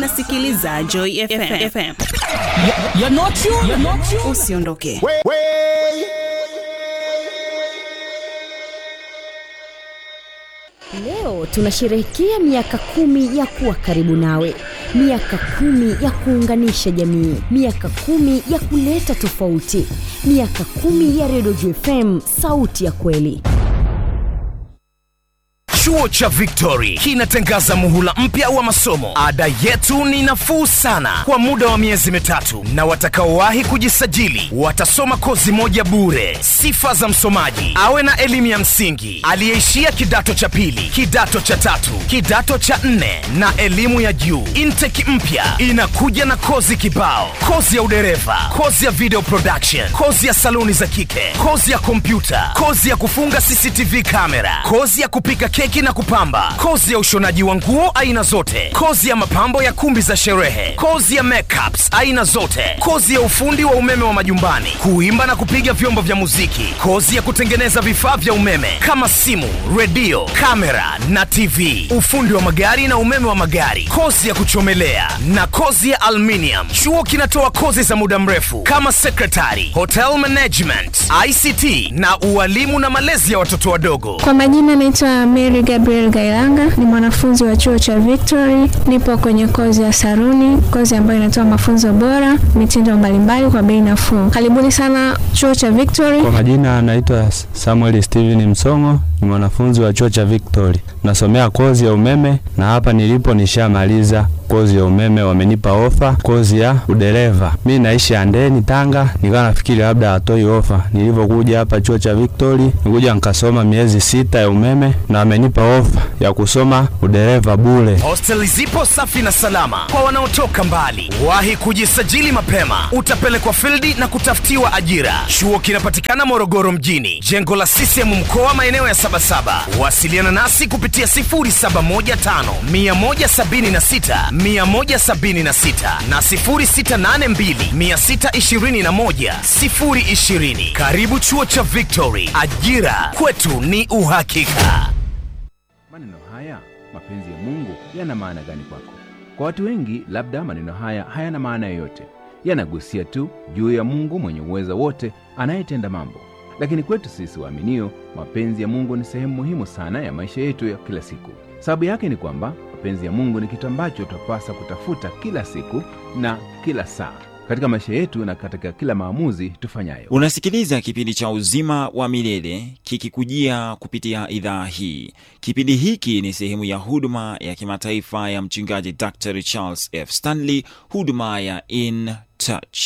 unasikiliza Joy FM. FM. You're not you. You're not you. Usiondoke. Leo tunasherehekea miaka kumi ya kuwa karibu nawe, miaka kumi ya kuunganisha jamii, miaka kumi ya kuleta tofauti, miaka kumi ya Redio JFM, sauti ya kweli. Chuo cha Victory kinatangaza muhula mpya wa masomo. Ada yetu ni nafuu sana kwa muda wa miezi mitatu, na watakaowahi kujisajili watasoma kozi moja bure. Sifa za msomaji: awe na elimu ya msingi, aliyeishia kidato cha pili, kidato cha tatu, kidato cha nne na elimu ya juu. Intake mpya inakuja na kozi kibao: kozi ya udereva, kozi ya video production, kozi ya saluni za kike, kozi ya kompyuta, kozi ya kufunga CCTV kamera, kozi ya kupika keki na kupamba, kozi ya ushonaji wa nguo aina zote, kozi ya mapambo ya kumbi za sherehe, kozi ya makeups aina zote, kozi ya ufundi wa umeme wa majumbani, kuimba na kupiga vyombo vya muziki, kozi ya kutengeneza vifaa vya umeme kama simu, redio, kamera na TV, ufundi wa magari na umeme wa magari, kozi ya kuchomelea na kozi ya aluminium. Chuo kinatoa kozi za muda mrefu kama secretary, hotel management, ICT na ualimu na malezi ya watoto wadogo. Kwa majina naitwa Mary Gabriel Gailanga, ni mwanafunzi wa chuo cha Victory. Nipo kwenye kozi ya saruni, kozi ambayo inatoa mafunzo bora, mitindo mbalimbali kwa bei nafuu. Karibuni sana chuo cha Victory. Kwa majina anaitwa Samuel Steven Msongo, ni mwanafunzi wa chuo cha Victory, nasomea kozi ya umeme na hapa nilipo nishamaliza kozi ya umeme, wamenipa ofa kozi ya udereva. Mi naishi Andeni, Tanga, nikawa nafikiri labda hatoi ofa. Nilivyokuja hapa chuo cha Victory, nikuja nikasoma miezi sita ya umeme na wamenipa ofa ya kusoma udereva bure. Hosteli zipo safi na salama kwa wanaotoka mbali. Wahi kujisajili mapema, utapelekwa fildi na kutafutiwa ajira. Chuo kinapatikana Morogoro mjini, jengo la CCM mkoa, maeneo ya Sabasaba. Wasiliana nasi kupitia 0715 176 176 na 0682 621 020. Karibu chuo cha Victory, ajira kwetu ni uhakika. Maneno haya mapenzi ya Mungu yana maana gani kwako? Kwa watu wengi, labda maneno haya hayana maana yoyote, yanagusia tu juu ya Mungu mwenye uweza wote anayetenda mambo. Lakini kwetu sisi waaminio, mapenzi ya Mungu ni sehemu muhimu sana ya maisha yetu ya kila siku. Sababu yake ni kwamba mapenzi ya Mungu ni kitu ambacho twapasa kutafuta kila siku na kila saa katika maisha yetu na katika kila maamuzi tufanyayo. Unasikiliza kipindi cha Uzima wa Milele kikikujia kupitia idhaa hii. Kipindi hiki ni sehemu ya huduma ya kimataifa ya mchungaji Dr Charles F Stanley, huduma ya In Touch.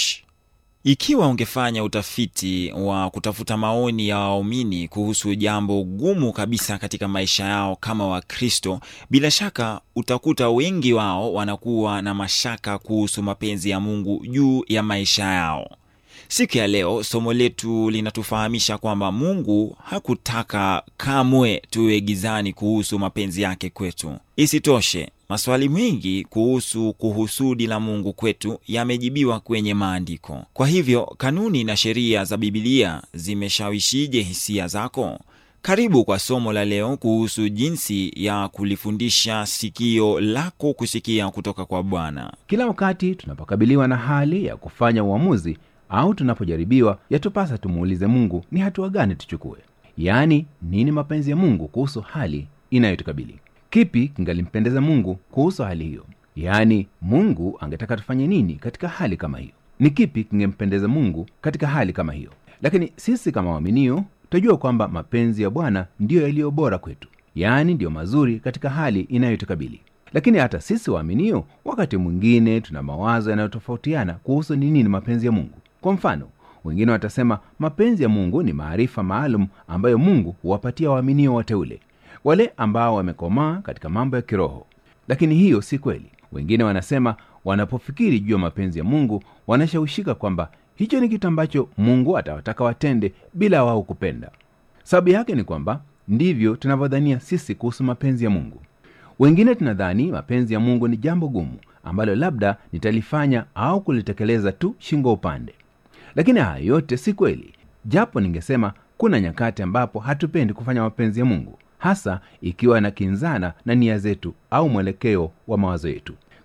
Ikiwa ungefanya utafiti wa kutafuta maoni ya waumini kuhusu jambo gumu kabisa katika maisha yao kama Wakristo, bila shaka utakuta wengi wao wanakuwa na mashaka kuhusu mapenzi ya Mungu juu ya maisha yao. Siku ya leo somo letu linatufahamisha kwamba Mungu hakutaka kamwe tuwe gizani kuhusu mapenzi yake kwetu. Isitoshe, maswali mengi kuhusu kuhusudi la Mungu kwetu yamejibiwa kwenye maandiko. Kwa hivyo, kanuni na sheria za Bibilia zimeshawishije hisia zako? Karibu kwa somo la leo kuhusu jinsi ya kulifundisha sikio lako kusikia kutoka kwa Bwana. Kila wakati tunapokabiliwa na hali ya kufanya uamuzi au tunapojaribiwa, yatupasa tumuulize Mungu ni hatua gani tuchukue, yaani nini mapenzi ya Mungu kuhusu hali inayotukabili. Kipi kingalimpendeza Mungu kuhusu hali hiyo? Yaani, Mungu angetaka tufanye nini katika hali kama hiyo? Ni kipi kingempendeza Mungu katika hali kama hiyo? Lakini sisi kama waaminio tutajua kwamba mapenzi ya Bwana ndiyo yaliyo bora kwetu, yaani ndiyo mazuri katika hali inayotukabili. Lakini hata sisi waaminio, wakati mwingine tuna mawazo yanayotofautiana kuhusu ni nini mapenzi ya Mungu. Kwa mfano, wengine watasema mapenzi ya Mungu ni maarifa maalum ambayo Mungu huwapatia waaminio wateule, wale ambao wamekomaa katika mambo ya kiroho. Lakini hiyo si kweli. Wengine wanasema wanapofikiri juu ya mapenzi ya Mungu wanashawishika kwamba hicho ni kitu ambacho Mungu atawataka watende bila wao kupenda. Sababu yake ni kwamba ndivyo tunavyodhania sisi kuhusu mapenzi ya Mungu. Wengine tunadhani mapenzi ya Mungu ni jambo gumu ambalo labda nitalifanya au kulitekeleza tu shingo upande. Lakini haya yote si kweli, japo ningesema kuna nyakati ambapo hatupendi kufanya mapenzi ya Mungu, hasa ikiwa na kinzana na nia zetu au mwelekeo wa mawazo yetu.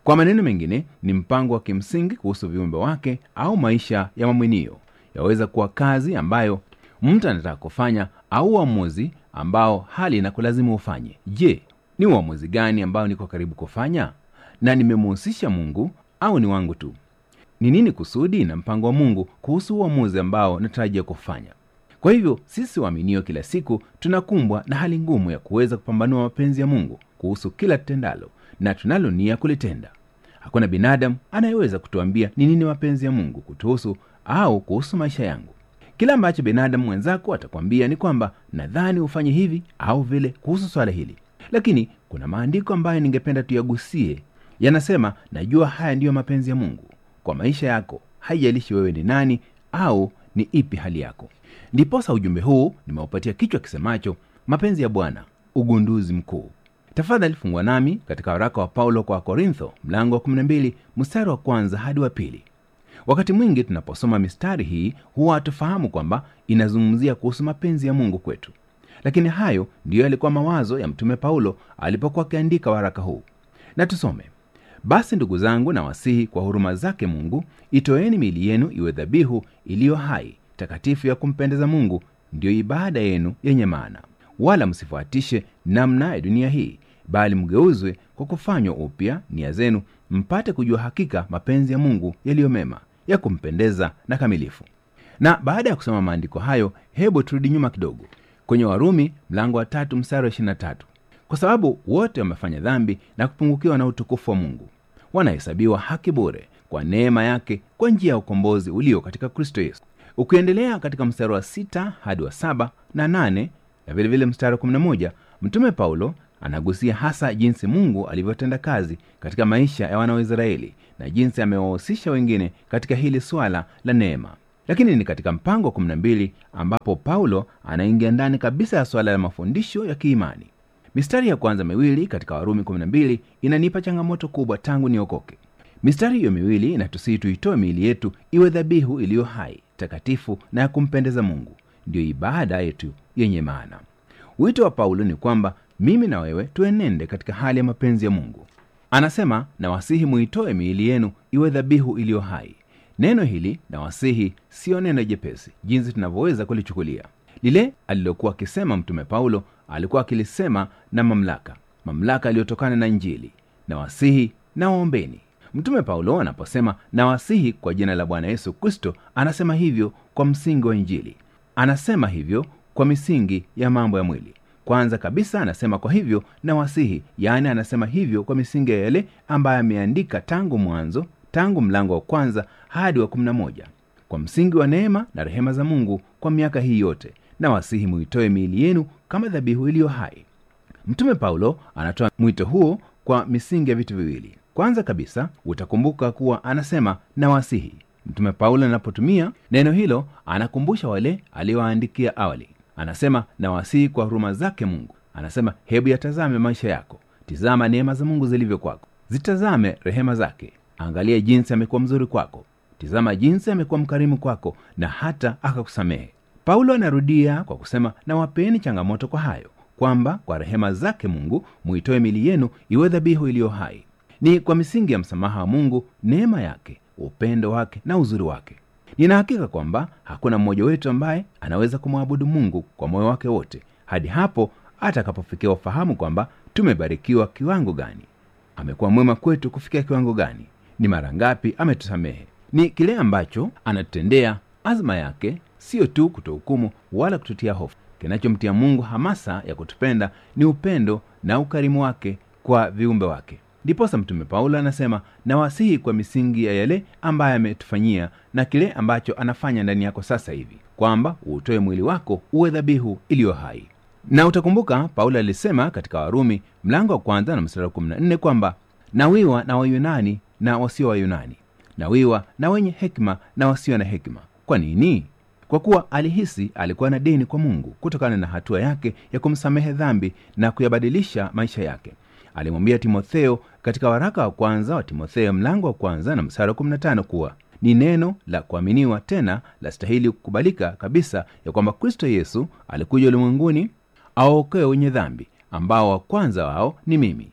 kwa maneno mengine ni mpango wa kimsingi kuhusu viumbe wake au maisha ya mamwinio yaweza kuwa kazi ambayo mtu anataka kufanya au uamuzi ambao hali inakulazimu ufanye je ni uamuzi gani ambao niko karibu kufanya na nimemuhusisha mungu au ni wangu tu ni nini kusudi na mpango wa mungu kuhusu uamuzi ambao natarajia kufanya kwa hivyo sisi waaminio kila siku tunakumbwa na hali ngumu ya kuweza kupambanua mapenzi ya mungu kuhusu kila tutendalo na tunalo nia kulitenda hakuna binadamu anayeweza kutuambia ni nini mapenzi ya mungu kutuhusu au kuhusu maisha yangu kila ambacho binadamu mwenzako atakwambia ni kwamba nadhani ufanye hivi au vile kuhusu swala hili lakini kuna maandiko ambayo ningependa tuyagusie yanasema najua haya ndiyo mapenzi ya mungu kwa maisha yako haijalishi wewe ni nani au ni ipi hali yako ndiposa ujumbe huu nimeupatia kichwa kisemacho mapenzi ya bwana ugunduzi mkuu tafadhali fungwa nami katika waraka wa paulo kwa korintho mlango wa 12 mstari wa kwanza hadi wa pili wakati mwingi tunaposoma mistari hii huwa hatufahamu kwamba inazungumzia kuhusu mapenzi ya mungu kwetu lakini hayo ndiyo yalikuwa mawazo ya mtume paulo alipokuwa akiandika waraka huu na tusome basi ndugu zangu na wasihi kwa huruma zake mungu itoeni miili yenu iwe dhabihu iliyo hai takatifu ya kumpendeza mungu ndiyo ibada yenu yenye maana wala msifuatishe namna ya dunia hii bali mgeuzwe kwa kufanywa upya nia zenu mpate kujua hakika mapenzi ya mungu yaliyo mema ya kumpendeza na kamilifu na baada ya kusoma maandiko hayo hebu turudi nyuma kidogo kwenye warumi mlango wa tatu mstari wa 23 kwa sababu wote wamefanya dhambi na kupungukiwa na utukufu wa mungu wanahesabiwa haki bure kwa neema yake kwa njia ya ukombozi ulio katika kristo yesu ukiendelea katika mstari wa sita hadi wa saba na nane na vilevile mstari wa 11 mtume paulo anagusia hasa jinsi mungu alivyotenda kazi katika maisha ya wana wa israeli na jinsi amewahusisha wengine katika hili swala la neema lakini ni katika mpango wa 12 ambapo paulo anaingia ndani kabisa ya swala la mafundisho ya kiimani mistari ya kwanza miwili katika warumi 12 inanipa changamoto kubwa tangu niokoke mistari hiyo miwili inatusihi tuitoe miili yetu iwe dhabihu iliyo hai takatifu na ya kumpendeza mungu ndiyo ibada yetu yenye maana wito wa paulo ni kwamba mimi na wewe tuenende katika hali ya mapenzi ya mungu anasema na wasihi muitoe miili yenu iwe dhabihu iliyo hai neno hili na wasihi siyo neno jepesi jinsi tunavyoweza kulichukulia lile alilokuwa akisema mtume paulo alikuwa akilisema na mamlaka mamlaka aliyotokana na njili na wasihi na waombeni mtume paulo anaposema na wasihi kwa jina la bwana yesu kristo anasema hivyo kwa msingi wa injili anasema hivyo kwa misingi ya mambo ya mwili kwanza kabisa anasema kwa hivyo na wasihi yaani anasema hivyo kwa misingi ya yale ambayo ameandika tangu mwanzo tangu mlango wa kwanza hadi wa 11 kwa msingi wa neema na rehema za mungu kwa miaka hii yote na wasihi muitoe miili yenu kama dhabihu iliyo hai mtume paulo anatoa mwito huo kwa misingi ya vitu viwili kwanza kabisa utakumbuka kuwa anasema na wasihi mtume paulo anapotumia neno hilo anakumbusha wale aliyowaandikia awali anasema na wasihi kwa huruma zake mungu anasema hebu yatazame maisha yako tizama neema za mungu zilivyo kwako zitazame rehema zake angalia jinsi amekuwa mzuri kwako tizama jinsi amekuwa mkarimu kwako na hata akakusamehe paulo anarudia kwa kusema na wapeni changamoto kwa hayo kwamba kwa rehema zake mungu muitoe mili yenu iwe dhabihu iliyo hai ni kwa misingi ya msamaha wa mungu neema yake upendo wake na uzuri wake nina hakika kwamba hakuna mmoja wetu ambaye anaweza kumwabudu mungu kwa moyo wake wote hadi hapo atakapofikia ufahamu kwamba tumebarikiwa kiwango gani amekuwa mwema kwetu kufikia kiwango gani ni mara ngapi ametusamehe ni kile ambacho anatutendea azma yake siyo tu kutohukumu wala kututia hofu kinachomtia mungu hamasa ya kutupenda ni upendo na ukarimu wake kwa viumbe wake ndiposa mtume paulo anasema nawasihi kwa misingi ya yale ambaye ametufanyia na kile ambacho anafanya ndani yako sasa hivi kwamba uutoe mwili wako uwe dhabihu iliyo hai na utakumbuka paulo alisema katika warumi mlango wa kwanza na mstari wa 14 kwamba nawiwa na wayunani na wasio wayunani nawiwa na wenye hekima na wasio na hekima kwa nini kwa kuwa alihisi alikuwa na deni kwa mungu kutokana na hatua yake ya kumsamehe dhambi na kuyabadilisha maisha yake alimwambia timotheo katika waraka wa kwanza wa timotheo mlango wa kwanza na msara wa 15 kuwa ni neno la kuaminiwa tena la stahili kukubalika kabisa ya kwamba kristo yesu alikuja ulimwenguni awaokoe wenye dhambi ambao wa kwanza wao ni mimi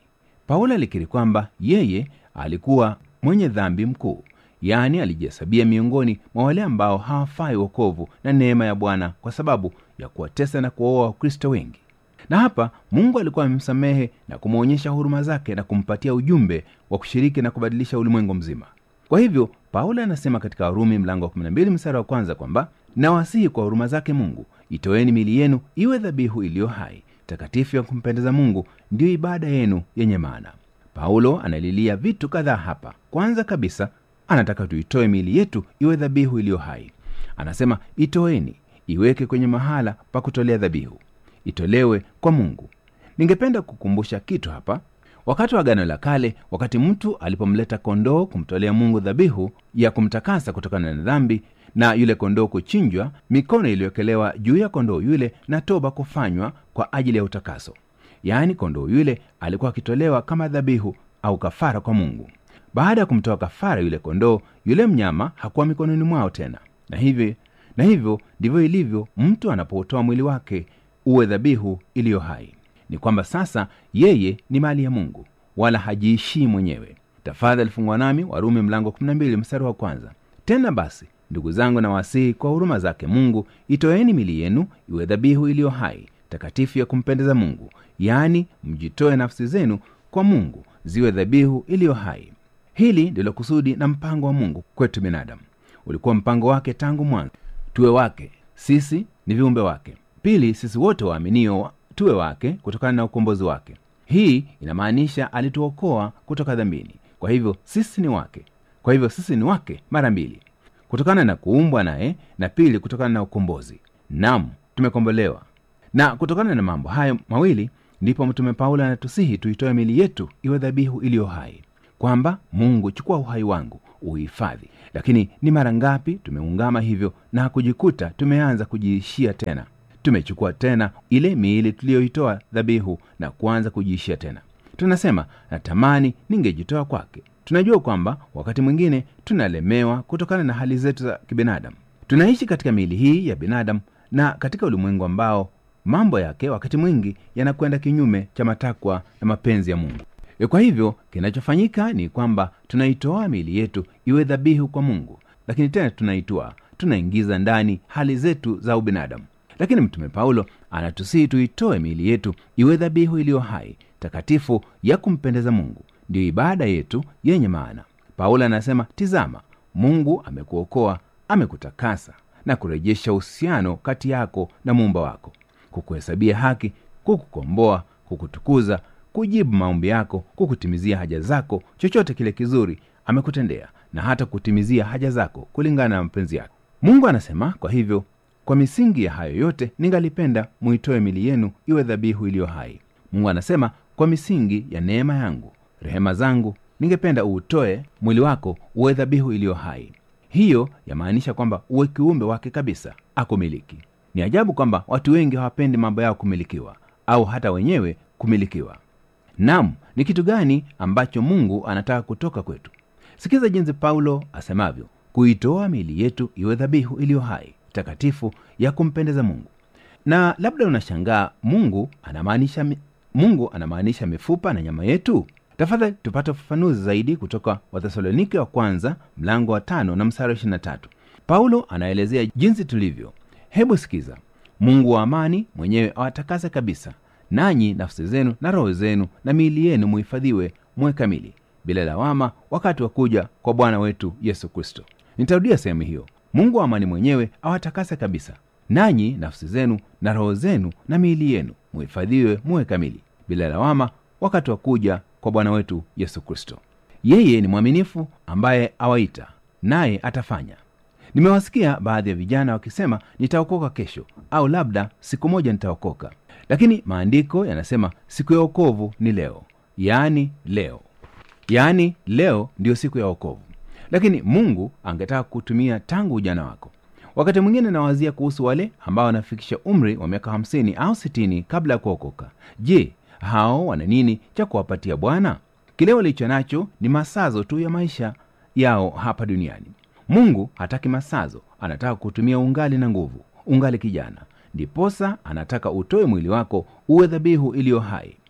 paulo alikiri kwamba yeye alikuwa mwenye dhambi mkuu yaani alijihesabia miongoni mwa wale ambao hawafai wokovu na neema ya bwana kwa sababu ya kuwatesa na kuwaoa wakristo wengi na hapa mungu alikuwa amemsamehe na kumwonyesha huruma zake na kumpatia ujumbe wa kushiriki na kubadilisha ulimwengu mzima kwa hivyo paulo anasema katika warumi mlango wa 12 mstari wa kwanza kwamba nawasihi kwa huruma zake mungu itoeni mili yenu iwe dhabihu iliyo hai takatifu ya kumpendeza mungu ndiyo ibada yenu yenye maana paulo analilia vitu kadhaa hapa kwanza kabisa anataka tuitoe miili yetu iwe dhabihu iliyo hai anasema itoeni iweke kwenye mahala pa kutolea dhabihu itolewe kwa mungu ningependa kukumbusha kitu hapa wakati wa agano la kale wakati mtu alipomleta kondoo kumtolea mungu dhabihu ya kumtakasa kutokana na dhambi na yule kondoo kuchinjwa mikono iliyowekelewa juu ya kondoo yule na toba kufanywa kwa ajili ya utakaso yaani kondoo yule alikuwa akitolewa kama dhabihu au kafara kwa mungu baada ya kumtoa kafara yule kondoo yule mnyama hakuwa mikononi mwao tena na hivyo na hivyo ndivyo ilivyo mtu anapotoa mwili wake uwe dhabihu iliyo hai ni kwamba sasa yeye ni mali ya mungu wala hajiishii mwenyewe tafadhali fungwa nami warumi mlango 12 mstari wa kwanza tena basi ndugu zangu na wasihi kwa huruma zake mungu itoeni mili yenu iwe dhabihu iliyo hai takatifu ya kumpendeza mungu yaani mjitoe nafsi zenu kwa mungu ziwe dhabihu iliyo hai hili ndilo kusudi na mpango wa mungu kwetu binadamu ulikuwa mpango wake tangu mwanzo tuwe wake sisi ni viumbe wake pili sisi wote waaminio tuwe wake kutokana na ukombozi wake hii inamaanisha alituokoa kutoka dhambini kwa hivyo sisi ni wake kwa hivyo sisi ni wake mara mbili kutokana na kuumbwa naye na pili kutokana na ukombozi nam tumekombolewa na kutokana na mambo hayo mawili ndipo mtume paulo anatusihi tuitoe mili yetu iwe dhabihu iliyo hai kwamba mungu chukua uhai wangu uhifadhi lakini ni mara ngapi tumeungama hivyo na kujikuta tumeanza kujiishia tena tumechukua tena ile miili tuliyoitoa dhabihu na kuanza kujiishia tena tunasema natamani ningejitoa kwake tunajua kwamba wakati mwingine tunalemewa kutokana na hali zetu za kibinadamu tunaishi katika miili hii ya binadamu na katika ulimwengu ambao mambo yake wakati mwingi yanakwenda kinyume cha matakwa na mapenzi ya mungu E, kwa hivyo kinachofanyika ni kwamba tunaitoa miili yetu iwe dhabihu kwa mungu lakini tena tunaitoa tunaingiza ndani hali zetu za ubinadamu lakini mtume paulo anatusihi tuitoe miili yetu iwe dhabihu iliyo hai takatifu ya kumpendeza mungu ndiyo ibada yetu yenye maana paulo anasema tizama mungu amekuokoa amekutakasa na kurejesha uhusiano kati yako na muumba wako kukuhesabia haki kukukomboa kukutukuza kujibu maombi yako kukutimizia haja zako chochote kile kizuri amekutendea na hata kutimizia haja zako kulingana na mapenzi yake mungu anasema kwa hivyo kwa misingi ya hayo yote ningalipenda muitoe mili yenu iwe dhabihu iliyo hai mungu anasema kwa misingi ya neema yangu rehema zangu ningependa uutoe mwili wako uwe dhabihu iliyo hai hiyo yamaanisha kwamba uwe kiumbe wake kabisa akumiliki ni ajabu kwamba watu wengi hawapendi mambo yao kumilikiwa au hata wenyewe kumilikiwa nam ni kitu gani ambacho mungu anataka kutoka kwetu sikiza jinsi paulo asemavyo kuitoa miili yetu iwe dhabihu iliyo hai takatifu ya kumpendeza mungu na labda unashangaa mungu anamaanisha mi- mungu anamaanisha mifupa na nyama yetu tafadhali tupate ufafanuzi zaidi kutoka wathesalonike wa kwanza mlango wa tano na msara wa 23 paulo anaelezea jinsi tulivyo hebu sikiza mungu wa amani mwenyewe awatakase kabisa nanyi nafsi zenu na roho zenu na miili yenu muhifadhiwe muwe kamili bila lawama wakati wa kuja kwa bwana wetu yesu kristo nitarudia sehemu hiyo mungu wa amani mwenyewe awatakase kabisa nanyi nafsi zenu na roho zenu na miili yenu muhifadhiwe muwe kamili bila lawama wakati wa kuja kwa bwana wetu yesu kristo yeye ni mwaminifu ambaye awaita naye atafanya nimewasikia baadhi ya vijana wakisema nitaokoka kesho au labda siku moja nitaokoka lakini maandiko yanasema siku ya okovu ni leo yaani leo yaani leo ndiyo siku ya okovu lakini mungu angetaka kutumia tangu ujana wako wakati mwingine nawazia kuhusu wale ambao wanafikisha umri wa miaka 50 au 60 kabla ya kuokoka je hao wana nini cha kuwapatia bwana kile walicho nacho ni masazo tu ya maisha yao hapa duniani mungu hataki masazo anataka kutumia ungali na nguvu ungali kijana ndiposa anataka utoe mwili wako uwe dhabihu iliyo hai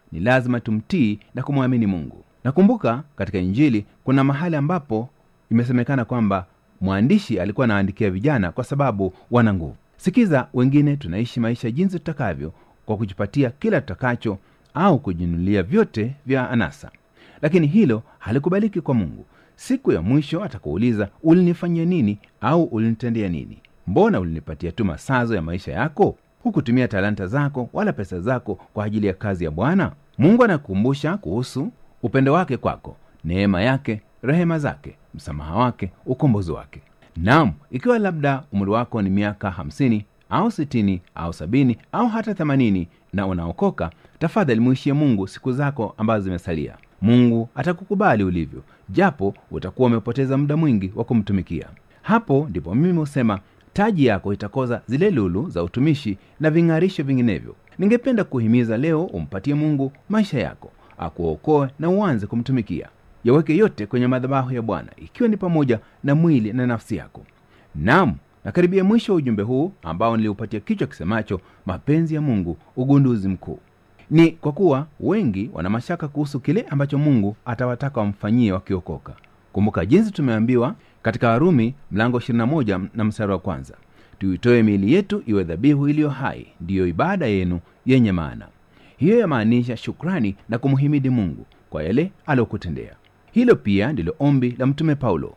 ni lazima tumtii na kumwamini mungu nakumbuka katika injili kuna mahali ambapo imesemekana kwamba mwandishi alikuwa anaandikia vijana kwa sababu wana nguvu sikiza wengine tunaishi maisha jinsi tutakavyo kwa kujipatia kila tutakacho au kujinunulia vyote vya anasa lakini hilo halikubaliki kwa mungu siku ya mwisho atakuuliza ulinifanyia nini au ulinitendea nini mbona ulinipatia tu masazo ya maisha yako hukutumia talanta zako wala pesa zako kwa ajili ya kazi ya bwana mungu anakukumbusha kuhusu upendo wake kwako neema yake rehema zake msamaha wake ukombozi wake nam ikiwa labda umri wako ni miaka hamsini au sitini au sabini au hata themanini na unaokoka tafadhali mwishie mungu siku zako ambazo zimesalia mungu atakukubali ulivyo japo utakuwa umepoteza muda mwingi wa kumtumikia hapo ndipo mimi husema taji yako itakoza zile lulu za utumishi na ving'arisho vinginevyo ningependa kuhimiza leo umpatie mungu maisha yako akuokoe na uanze kumtumikia yaweke yote kwenye madhabahu ya bwana ikiwa ni pamoja na mwili na nafsi yako nam nakaribia mwisho wa ujumbe huu ambao niliupatia kichwa kisemacho mapenzi ya mungu ugunduzi mkuu ni kwa kuwa wengi wana mashaka kuhusu kile ambacho mungu atawataka wamfanyie wakiokoka kumbuka jinsi tumeambiwa katika warumi mlango 21 na mstari wa kwanza tuitoe miili yetu iwe dhabihu iliyo hai ndiyo ibada yenu yenye maana hiyo yamaanisha shukrani na kumhimidi mungu kwa yale aliyokutendea hilo pia ndilo ombi la mtume paulo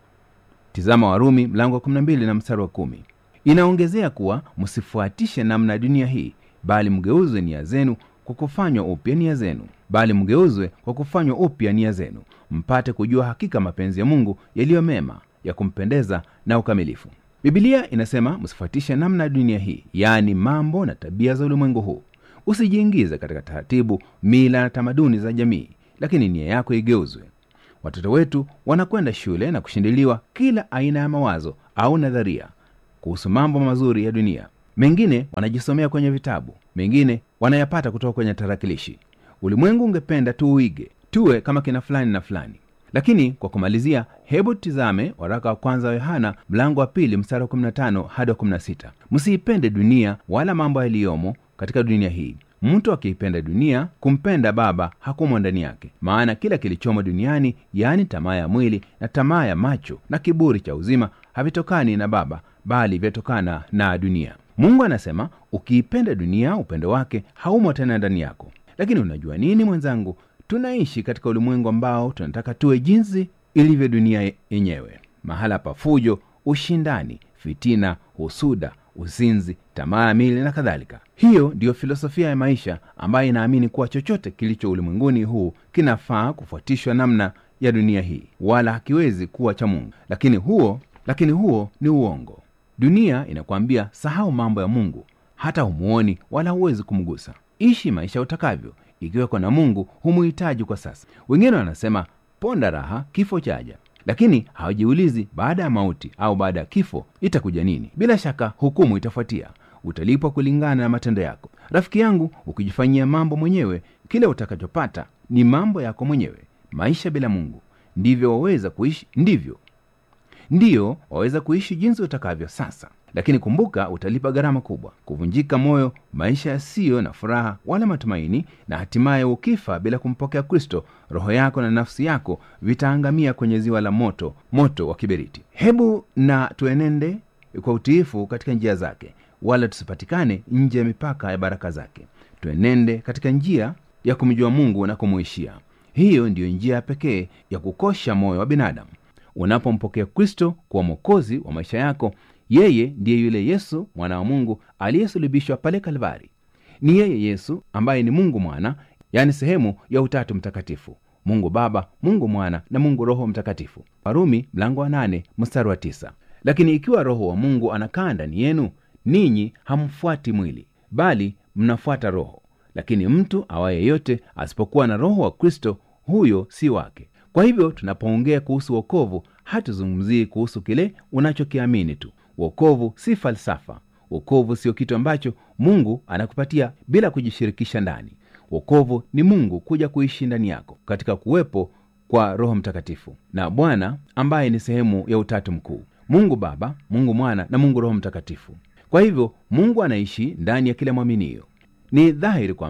tizama warumi mlango wa 12 na mstari wa kumi inaongezea kuwa msifuatishe namna ya dunia hii bali mgeuzwe nia zenu kwa kufanywa upya nia zenu bali mgeuzwe kwa kufanywa upya nia zenu mpate kujua hakika mapenzi ya mungu yaliyo mema ya kumpendeza na ukamilifu bibilia inasema msifuatishe namna ya dunia hii yaani mambo na tabia za ulimwengu huu usijiingize katika taratibu mila na tamaduni za jamii lakini nia yako igeuzwe watoto wetu wanakwenda shule na kushindiliwa kila aina ya mawazo au nadharia kuhusu mambo mazuri ya dunia mengine wanajisomea kwenye vitabu mengine wanayapata kutoka kwenye tarakilishi ulimwengu ungependa tuuige tuwe kama kina fulani na fulani lakini kwa kumalizia hebu tizame waraka wa kwanza wa yohana mlango wa pili mstari wa 15 hadi wa 16 msiipende dunia wala mambo yaliyomo katika dunia hii mtu akiipenda dunia kumpenda baba hakumo ndani yake maana kila kilichomo duniani yaani tamaa ya mwili na tamaa ya macho na kiburi cha uzima havitokani na baba bali vyatokana na dunia mungu anasema ukiipenda dunia upendo wake haumo tena ndani yako lakini unajua nini mwenzangu tunaishi katika ulimwengu ambao tunataka tuwe jinsi ilivyo dunia yenyewe mahala pa fujo ushindani fitina husuda uzinzi tamaa ya mili na kadhalika hiyo ndiyo filosofia ya maisha ambayo inaamini kuwa chochote kilicho ulimwenguni huu kinafaa kufuatishwa namna ya dunia hii wala hakiwezi kuwa cha mungu lakini huo lakini huo ni uongo dunia inakwambia sahau mambo ya mungu hata humuoni wala huwezi kumgusa ishi maisha utakavyo ikiweko na mungu humuhitaji kwa sasa wengine wanasema ponda raha kifo chaja lakini hawajiulizi baada ya mauti au baada ya kifo itakuja nini bila shaka hukumu itafuatia utalipwa kulingana na matendo yako rafiki yangu ukijifanyia mambo mwenyewe kile utakachopata ni mambo yako mwenyewe maisha bila mungu ndivyo waweza kuishi ndivyo ndiyo waweza kuishi jinsi utakavyo sasa lakini kumbuka utalipa gharama kubwa kuvunjika moyo maisha yasiyo na furaha wala matumaini na hatimaye ukifa bila kumpokea kristo roho yako na nafsi yako vitaangamia kwenye ziwa la moto moto wa kiberiti hebu na tuenende kwa utiifu katika njia zake wala tusipatikane nje ya mipaka ya baraka zake tuenende katika njia ya kumjua mungu na kumuishia hiyo ndiyo njia pekee ya kukosha moyo wa binadamu unapompokea kristo kuwa mwokozi wa maisha yako yeye ndiye yule yesu mwana wa mungu aliyesulubishwa pale kalvari ni yeye yesu ambaye ni mungu mwana yaani sehemu ya utatu mtakatifu mungu baba mungu mwana na mungu roho mtakatifu warumi mlango wa nane mstari wa tisa lakini ikiwa roho wa mungu anakaa ndani yenu ninyi hamfuati mwili bali mnafuata roho lakini mtu awaye yote asipokuwa na roho wa kristo huyo si wake kwa hivyo tunapoongea kuhusu wokovu hatuzungumzii kuhusu kile unachokiamini tu wokovu si falsafa wokovu sio kitu ambacho mungu anakupatia bila kujishirikisha ndani wokovu ni mungu kuja kuishi ndani yako katika kuwepo kwa roho mtakatifu na bwana ambaye ni sehemu ya utatu mkuu mungu baba mungu mwana na mungu roho mtakatifu kwa hivyo mungu anaishi ndani ya kila mwaminio ni dhahiri kwamba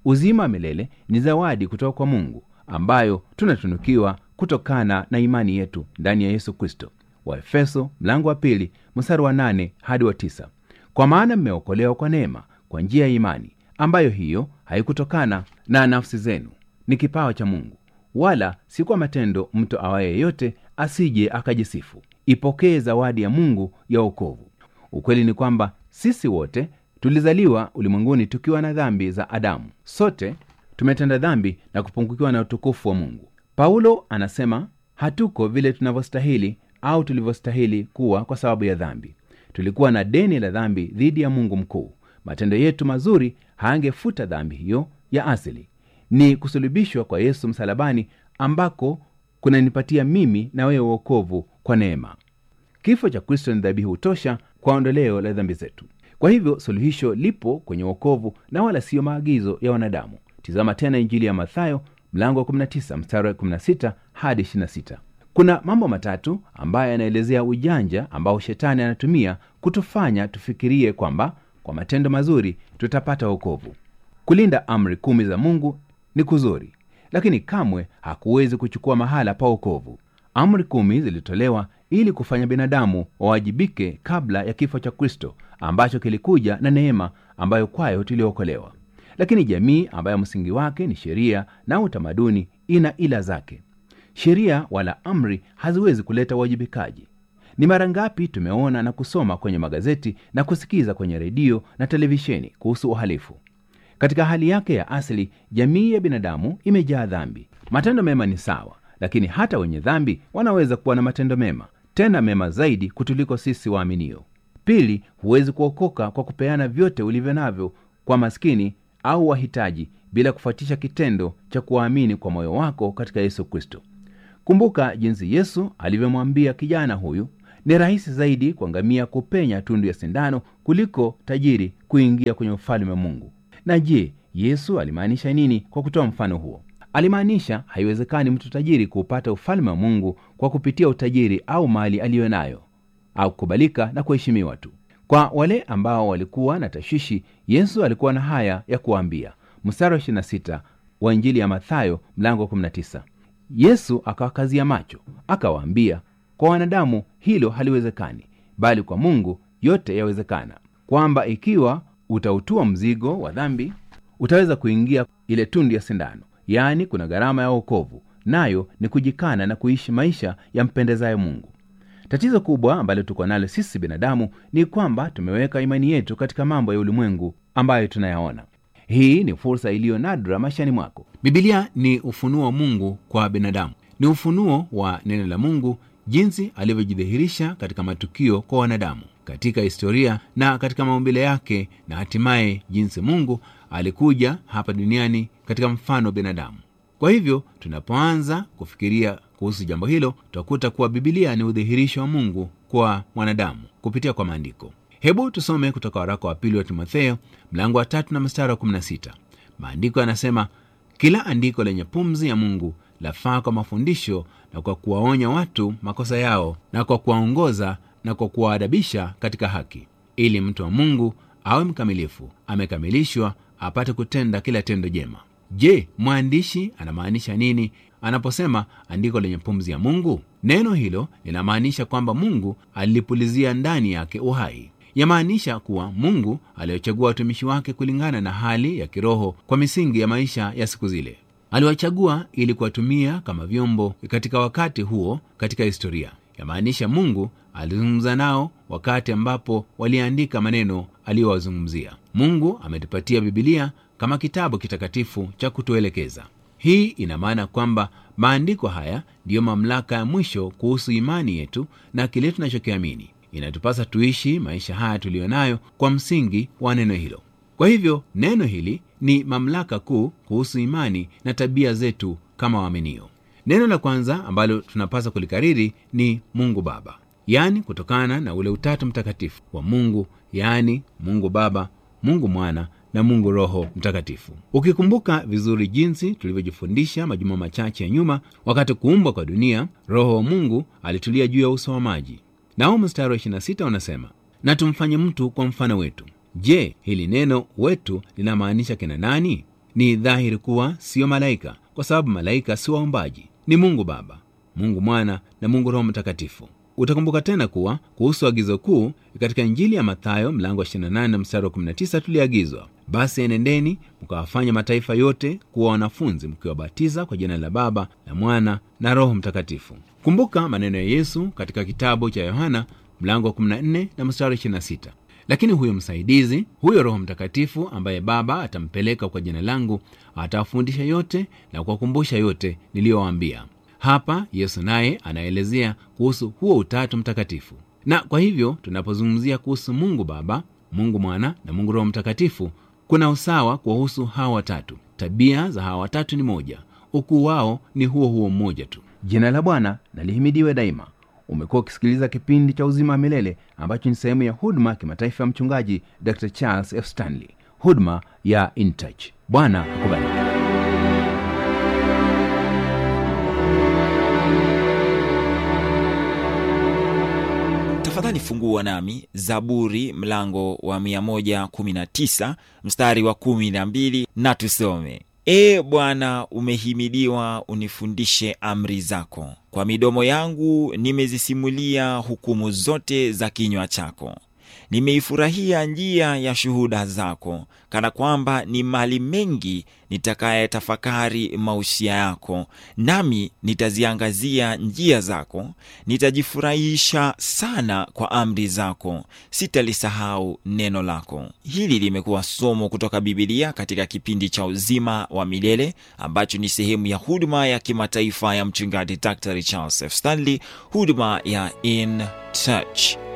uzima wa milele ni zawadi kutoka kwa mungu ambayo tunatunukiwa kutokana na imani yetu ndani ya yesu kristo waefeso mlango wa pili mstari wa nane hadi wa tisa kwa maana mmeokolewa kwa neema kwa njia ya imani ambayo hiyo haikutokana na nafsi zenu ni kipawa cha mungu wala si kwa matendo mtu awaye yeyote asije akajisifu ipokee zawadi ya mungu ya wokovu ukweli ni kwamba sisi wote tulizaliwa ulimwenguni tukiwa na dhambi za adamu sote tumetenda dhambi na kupungukiwa na utukufu wa mungu paulo anasema hatuko vile tunavyostahili au tulivyostahili kuwa kwa sababu ya dhambi tulikuwa na deni la dhambi dhidi ya mungu mkuu matendo yetu mazuri haangefuta dhambi hiyo ya asili ni kusulubishwa kwa yesu msalabani ambako kunanipatia mimi na wewe uokovu kwa neema kifo cha kristo ni dhabihu tosha kwa ondoleo la dhambi zetu kwa hivyo suluhisho lipo kwenye uokovu na wala siyo maagizo ya wanadamu tizama tena injili ya mathayo mlango wa 19 mstari wa 16 hadi 26 kuna mambo matatu ambayo yanaelezea ujanja ambao shetani anatumia kutufanya tufikirie kwamba kwa matendo mazuri tutapata wokovu kulinda amri kumi za mungu ni kuzuri lakini kamwe hakuwezi kuchukua mahala pa wokovu amri kumi zilitolewa ili kufanya binadamu wawajibike kabla ya kifo cha kristo ambacho kilikuja na neema ambayo kwayo tuliokolewa lakini jamii ambayo msingi wake ni sheria na utamaduni ina ila zake sheria wala amri haziwezi kuleta uwajibikaji ni mara ngapi tumeona na kusoma kwenye magazeti na kusikiza kwenye redio na televisheni kuhusu uhalifu katika hali yake ya asili jamii ya binadamu imejaa dhambi matendo mema ni sawa lakini hata wenye dhambi wanaweza kuwa na matendo mema tena mema zaidi kutuliko sisi waaminio pili huwezi kuokoka kwa kupeana vyote ulivyo navyo kwa maskini au wahitaji bila kufuatisha kitendo cha kuwaamini kwa moyo wako katika yesu kristo kumbuka jinsi yesu alivyomwambia kijana huyu ni rahisi zaidi kwa ngamia kupenya tundu ya sindano kuliko tajiri kuingia kwenye ufalme wa mungu na je yesu alimaanisha nini kwa kutoa mfano huo alimaanisha haiwezekani mtu tajiri kuupata ufalme wa mungu kwa kupitia utajiri au mali aliyo nayo au kukubalika na kuheshimiwa tu kwa wale ambao walikuwa na tashwishi yesu alikuwa na haya ya kuwaambia mstari wa 26 wa injili ya mathayo mlango wa 19 yesu akawakazia macho akawaambia kwa wanadamu hilo haliwezekani bali kwa mungu yote yawezekana kwamba ikiwa utautua mzigo wa dhambi utaweza kuingia ile tundu ya sindano yaani kuna gharama ya wokovu nayo ni kujikana na kuishi maisha yampendezayo mungu tatizo kubwa ambalo tuko nalo sisi binadamu ni kwamba tumeweka imani yetu katika mambo ya ulimwengu ambayo tunayaona hii ni fursa iliyo nadra maishani mwako bibilia ni ufunuo wa mungu kwa binadamu ni ufunuo wa neno la mungu jinsi alivyojidhihirisha katika matukio kwa wanadamu katika historia na katika maumbile yake na hatimaye jinsi mungu alikuja hapa duniani katika mfano wa binadamu kwa hivyo tunapoanza kufikiria kuhusu jambo hilo tutakuta kuwa bibilia ni udhihirisho wa mungu kwa mwanadamu kupitia kwa maandiko hebu tusome kutoka waraka wa pili wa timotheo mlango wa tatu na mstari wa 16 maandiko yanasema kila andiko lenye pumzi ya mungu lafaa kwa mafundisho na kwa kuwaonya watu makosa yao na kwa kuwaongoza na kwa kuwaadabisha katika haki ili mtu wa mungu awe mkamilifu amekamilishwa apate kutenda kila tendo jema je mwandishi anamaanisha nini anaposema andiko lenye pumzi ya mungu neno hilo linamaanisha kwamba mungu alilipulizia ndani yake uhai yamaanisha kuwa mungu aliwachagua watumishi wake kulingana na hali ya kiroho kwa misingi ya maisha ya siku zile aliwachagua ili kuwatumia kama vyombo katika wakati huo katika historia yamaanisha mungu alizungumza nao wakati ambapo waliandika maneno aliyowazungumzia mungu ametupatia bibilia kama kitabu kitakatifu cha kutuelekeza hii ina maana kwamba maandiko haya ndiyo mamlaka ya mwisho kuhusu imani yetu na kile tunachokiamini inatupasa tuishi maisha haya tuliyo nayo kwa msingi wa neno hilo kwa hivyo neno hili ni mamlaka kuu kuhusu imani na tabia zetu kama waaminio neno la kwanza ambalo tunapaswa kulikariri ni mungu baba yaani kutokana na ule utatu mtakatifu wa mungu yaani mungu baba mungu mwana na mungu roho mtakatifu ukikumbuka vizuri jinsi tulivyojifundisha majuma machache ya nyuma wakati kuumbwa kwa dunia roho wa mungu alitulia juu ya uso wa maji nao mstari wa 26 unasema na tumfanye mtu kwa mfano wetu je hili neno wetu linamaanisha kina nani ni dhahiri kuwa siyo malaika kwa sababu malaika si waombaji ni mungu baba mungu mwana na mungu roho mtakatifu utakumbuka tena kuwa kuhusu agizo kuu katika injili ya mathayo mlango wa 28 na mstari wa 19 tuliagizwa basi enendeni mkawafanya mataifa yote kuwa wanafunzi mkiwabatiza kwa jina la baba na mwana na roho mtakatifu kumbuka maneno ya yesu katika kitabu cha yohana mlango wa 14 na mstari 26 lakini huyo msaidizi huyo roho mtakatifu ambaye baba atampeleka kwa jina langu atawafundisha yote na kuwakumbusha yote niliyowaambia hapa yesu naye anaelezea kuhusu huo utatu mtakatifu na kwa hivyo tunapozungumzia kuhusu mungu baba mungu mwana na mungu roho mtakatifu kuna usawa kuwahusu hawa watatu tabia za hawa watatu ni moja ukuu wao ni huo huo mmoja tu jina la bwana na lihimidiwe daima umekuwa ukisikiliza kipindi cha uzima wa milele ambacho ni sehemu ya huduma ya kimataifa ya mchungaji dr charles f stanley huduma ya intouch bwana akubariki tafadhali fungua nami zaburi mlango wa 119 mstari wa 12 na tusome ee bwana umehimidiwa unifundishe amri zako kwa midomo yangu nimezisimulia hukumu zote za kinywa chako nimeifurahia njia ya shuhuda zako kana kwamba ni mali mengi nitakayetafakari mausia yako nami nitaziangazia njia zako nitajifurahisha sana kwa amri zako sitalisahau neno lako hili limekuwa somo kutoka bibilia katika kipindi cha uzima wa milele ambacho ni sehemu ya huduma ya kimataifa ya mchungaji dr charles f stanley huduma ya in touch